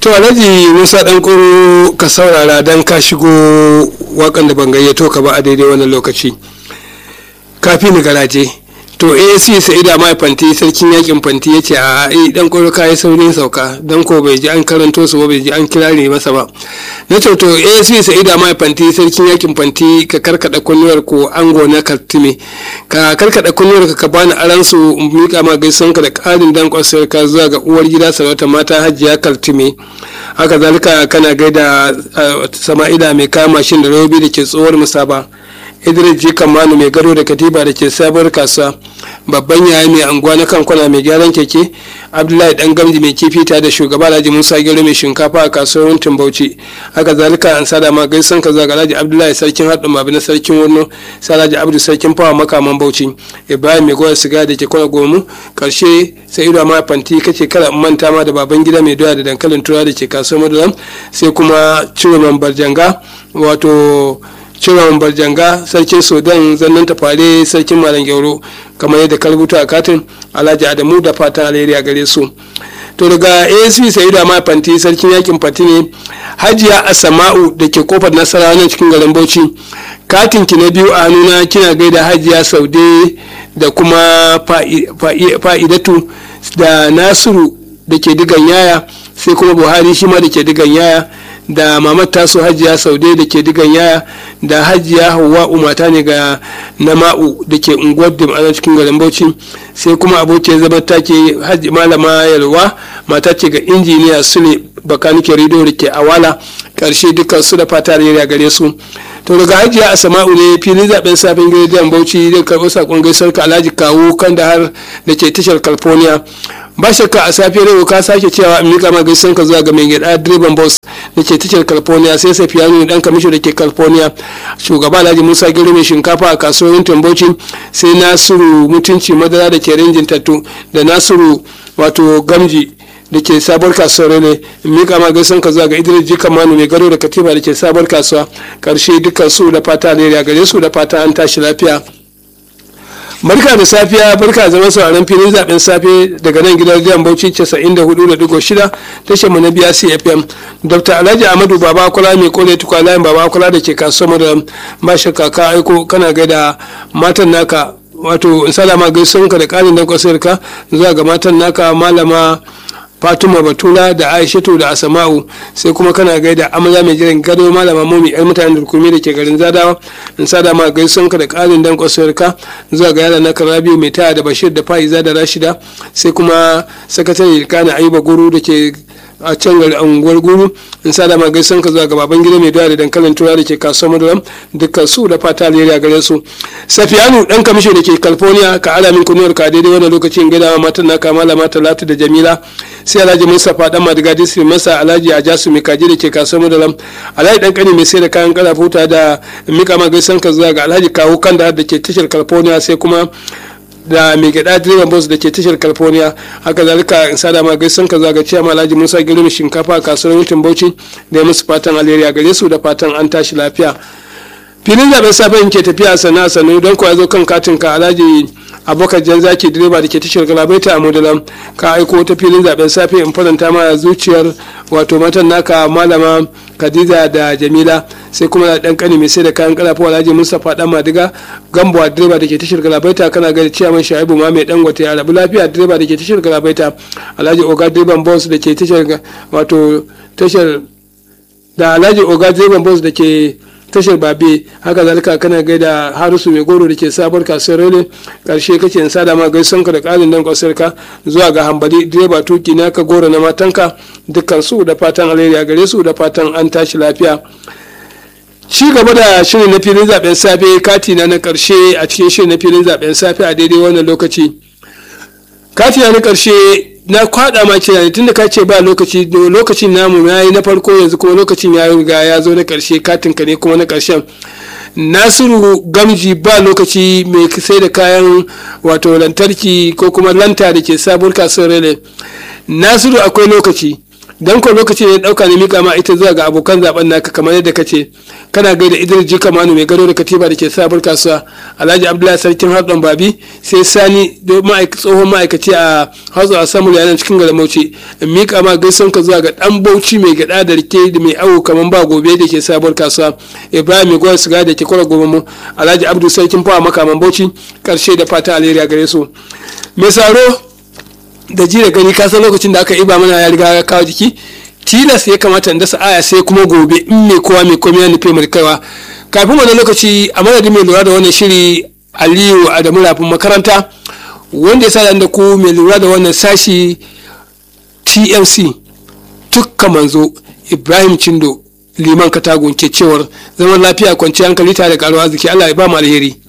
to alhaji musa dan kuro ka saurara dan ka shigo wakan da ban gayyato ka ba a daidai wannan lokaci kafin garaje to asc sa'ida mai fanti sarkin yakin fanti ya ce a ai dan koro kayi saurin sauka dan ko bai ji an karanto su ba bai ji an kirare masa ba na ce to asc sa'ida mai fanti sarkin yakin fanti ka karkada kunnuwar ko ango na kartime ka karkada kunnuwar ka bani aran su mika ma gaison ka da karin dan kwasar ka zuwa ga uwar gida sarauta mata hajiya kartime haka zalika kana gaida sama'ila mai kama mashin da robi da ke tsohuwar musaba idris ji kamanu mai gado da katiba da ke sabuwar kasuwa babban yaya mai anguwa na kankuna mai gyaran keke abdullahi dan gamji mai kifi ta da shugaba alhaji musa gero mai shinkafa a kasuwar wuntin bauchi haka zalika an sada ma gaisan ka zaga alhaji abdullahi sarkin haɗin mabi na sarkin wurno sai alhaji abdu sarkin fawa makaman bauchi ibrahim mai goyar siga da ke kwana gomu karshe sai ido ma fanti kace kada in manta ma da baban gida mai doya da dankalin tura da ke kasuwar madulam sai kuma ciwon barjanga wato ciwon barjanga sarkin sudan zannan tafare sarkin malam gyauro kamar yadda ka rubuta a katin alhaji adamu da fatan alheri a gare su to daga asp sa'idu ma fanti sarkin yakin fanti ne hajiya asama'u da ke kofar nasara nan cikin garin bauchi katin ki na biyu a hannuna kina gaida hajiya saude da kuma fa'idatu da nasiru da ke digan yaya sai kuma buhari shi ma da ke digan yaya da mamar taso hajiya saude da ke digan yaya da hajiya hawa umata ne ga nama'u da ke unguwar da cikin garin bauchi sai kuma abokiyar zama ta ke malama yalwa mata ce ga injiniya sule bakanike rido da ke awala karshe dukkan su da fata da gare su to daga hajiya a sama'u ne filin zaben safin gidan bauchi zai karɓo sakon gaisar ka alhaji kawo kan da har da ke tashar california ba shakka a safiyar yau ka sake cewa in mika ma gaisan ka zuwa ga mai gida direban bus da ke tashar california sai safiyanu dan kamisho da ke california shugaba alhaji musa gero mai shinkafa a kasuwar tambauci sai nasiru mutunci madara da ke rinjin tattu da nasiru wato gamji da ke sabuwar kasuwar ne mika ma gaisan ka zuwa ga idris jika manu mai gado da katiba da ke sabuwar kasuwa karshe dukkan su da fata alheri gare su da fata an tashi lafiya barka da safiya barka zama sauraron filin zaben safe daga nan gidan jiyan bauchi 94.6 tashar mu na biya cfm dr alhaji amadu baba kula mai kore tukwa layin baba kula da ke kasuwar da ba shakka ka aiko kana gaida matan naka wato salama gaisuwanka da karin dan kwasarka zuwa ga matan naka malama fatima batula da aishatu da asama'u sai kuma kana gaida amarya mai jiran gado malama momi yar mutanen durkumi da ke garin zadawa in sada ma gaison ka da karin dan kwasuwar ka zuwa ga yara na karabiyu mai taya da bashir da fa'iza da rashida sai kuma sakatare kana ayuba guru da ke a can gari unguwar guru in sada ma gaisan ka zuwa ga baban gida mai doya da dankalin tura da ke kasuwar madaram dukkan su da fata alheri a gare su safiyanu dan kamisho da ke california ka ala min kunuwar ka daidai wannan lokacin gaida matan naka malama talatu da jamila sai alhaji mustapha dan madiga district masa alhaji ajasu mai kaji da ke kasuwar madaram alhaji dan kani mai sai da kayan karafuta da mika ma gaisan ka zuwa ga alhaji kawo kanda da ke tashar california sai kuma da mai gada direban bus da ke tashar california haka zalika in sada ma gaisan ka zaga ciyama alhaji musa girma shinkafa a kasuwar mutum bauchi da ya musu fatan alheri a gare su da fatan an tashi lafiya filin zaben safen ke tafiya sana sanu don kuwa zo kan katin ka alhaji abokan jan zaki direba da ke tashar galabaita a modalam ka aiko ta filin zaben safe in faranta ma zuciyar wato matan naka malama khadija da jamila sai kuma da dan kani mai sai da kayan kalafa alhaji mustapha dan madiga gambo direba da ke tashar galabaita kana ga ciyaman shaibu ma mai dangote a rabu lafiya direba da ke tashar galabaita alhaji oga direban boss da ke tashar wato tashar da alhaji oga direban boss da ke tashar babe haka zalika kana gaida harisu mai goro da ke sabuwar kasuwar rele karshe kake in sada ma gaisan ka da karin dan kwasar ka zuwa ga hambali direba tuki na ka goro na matanka dukkan su da fatan alheri a gare su da fatan an tashi lafiya ci gaba da shirin na filin zaben safe kati na na karshe a cikin shirin na filin zaben safe a daidai wannan lokaci kati na na karshe na kwada ma kira ne tunda ka ce ba lokaci lokacin namu ya yi na farko yanzu kuma lokacin ya riga ya zo na karshe katin ka ne kuma na karshen nasiru gamji ba lokaci mai sai da kayan wato lantarki ko kuma lanta da ke sabuwar kasuwar rele nasiru akwai lokaci dan ko lokaci ne dauka ne mika ma ita zuwa ga abokan zaben naka kamar yadda kace kana gaida Idris Jika Manu mai gado da katiba da ke sabar kasuwa Alhaji Abdullahi Sarkin Hatsan Babi sai Sani tsohon ma'aikaci a Hatsu a samu yanan cikin garin Bauchi in mika ma gaisan ka zuwa ga dan Bauchi mai gada da rike da mai awo kamar ba gobe da ke sabar kasuwa Ibrahim mai gwar siga da ke kwara gobe mu Alhaji Abdu Sarkin Fawa makaman Bauchi karshe da fata alheri a gare su mai saro da ji da gani ka san lokacin da aka iba mana ya riga ya kawo jiki tilas ya kamata in dasa aya sai kuma gobe in mai kowa mai komai ya nufe mai kaiwa kafin wannan lokaci a madadin mai lura da wannan shiri aliyu adamu rafin makaranta wanda ya sa da ku mai lura da wannan sashi tmc tukka manzo ibrahim cindo liman katagun ke cewar zaman lafiya kwanciyar hankali tare da karuwa arziki allah ya ba mu alheri